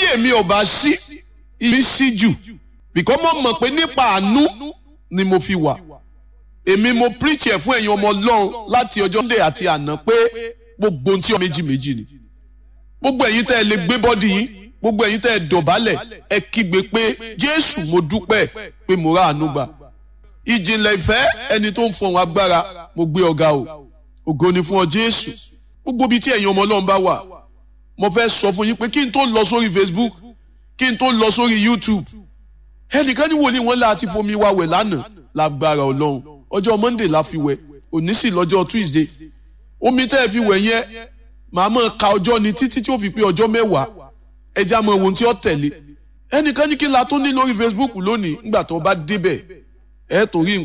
èmi ò bá sí ibi sí jù bìkọ́ mo mọ̀ pé nípa àánú ni mo fi wà èmi mo preach ẹ̀ fún ẹ̀yin ọmọ ọlọ́run láti ọjọ́ ndé àti àná pé gbogbo ohun tí ọmọ méjì méjì ni gbogbo ẹ̀yin tẹ́ ẹ lè gbé bọ́dì yín gbogbo ẹ̀yin tẹ́ ẹ dọ̀bálẹ̀ ẹ kígbe pé jésù mo dúpẹ́ pé mo rà àánú gbà ìjìnlẹ̀ ìfẹ́ ẹni tó ń fọhùn agbára mo gbé ọ̀gá o ògo ni fún ọ jésù gbogbo ibi tí ẹ̀yin ọmọ ọlọ́run bá wà mo fẹ́ sọ fún yín pé kí n tó lọ sórí facebook kí n tó lọ sórí youtube ẹnìkan ní wòlíì wọn láti fomi wa wẹ̀ lánàá lágbára ọlọ́run ọjọ́ monday la fi wẹ̀ òní sì lọ́jọ́ tuesday omi tẹ́ ẹ fi wẹ̀ yẹn màá mọ̀ ka ọjọ́ ni títí tí ó fi pé ọjọ́ mẹ́wàá ẹja mọ ohun tí ó tẹ̀lé ẹnìkan ní kí la tó ní lórí facebook lónìí nígbà tó bá débẹ̀ ẹ torí